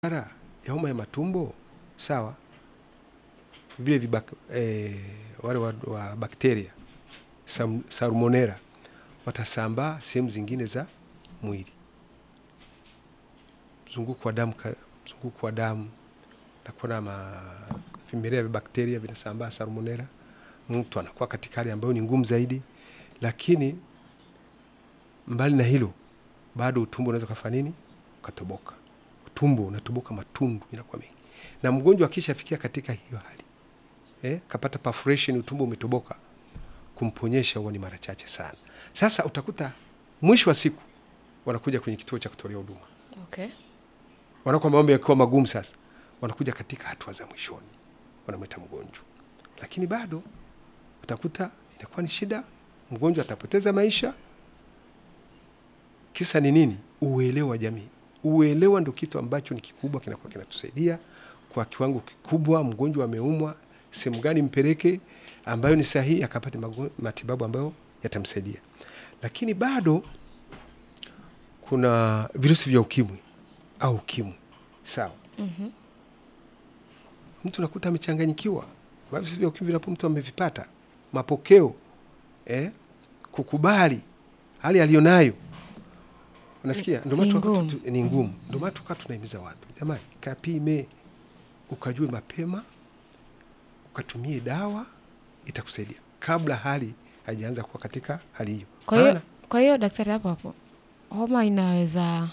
madhara ya homa ya matumbo sawa, vile vibak, eh, wale wa, wa bakteria sam, salmonella watasambaa sehemu zingine za mwili, mzunguko wa damu, ka- mzunguko wa damu nakuwa na ma- vimelea vya bakteria vinasambaa salmonella, mtu anakuwa katika hali ambayo ni ngumu zaidi. Lakini mbali na hilo, bado utumbo unaweza kufanya nini? Ukatoboka, utumbo unatoboka, matundu inakuwa mengi, na mgonjwa akishafikia katika hiyo hali eh, kapata perforation, utumbo umetoboka, kumponyesha huwa ni mara chache sana. Sasa utakuta mwisho wa siku wanakuja kwenye kituo cha kutolea huduma Okay. wanakuwa mambo yakiwa magumu, sasa wanakuja katika hatua za mwishoni, wanamwita mgonjwa, lakini bado utakuta inakuwa ni shida, mgonjwa atapoteza maisha. Kisa ni nini? Uelewa wa jamii. Uelewa ndio kitu ambacho ni kikubwa, kinakuwa kinatusaidia kwa kiwango kikubwa. Mgonjwa ameumwa, sehemu gani mpeleke ambayo ni sahihi, akapate mago- matibabu ambayo yatamsaidia. Lakini bado kuna virusi vya ukimwi au ukimwi sawa. Mhm. Mtu nakuta amechanganyikiwa, virusi vya ukimwi vinapo mtu amevipata, mapokeo eh, kukubali hali aliyonayo, unasikia, ndio maana Ni tukawa ngumu. tu- ni ngumu. Ndio maana tukawa tunahimiza watu, jamani, kapime, ukajue mapema, ukatumie dawa, itakusaidia kabla hali haijaanza kuwa katika hali hiyo. Kwa hiyo Maana- kwa hiyo daktari, hapo hapo homa inaweza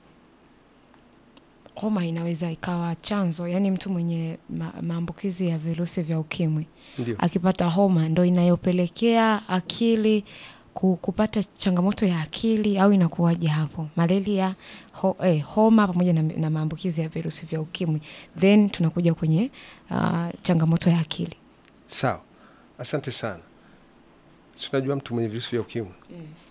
homa inaweza ikawa chanzo, yaani mtu mwenye ma, maambukizi ya virusi vya ukimwi ndio akipata homa ndo inayopelekea akili ku- kupata changamoto ya akili au inakuwaje hapo? Malaria ho, eh, homa pamoja na, na maambukizi ya virusi vya ukimwi, then tunakuja kwenye uh, changamoto ya akili. sawa. Asante sana. Si unajua mtu mwenye virusi vya ukimwi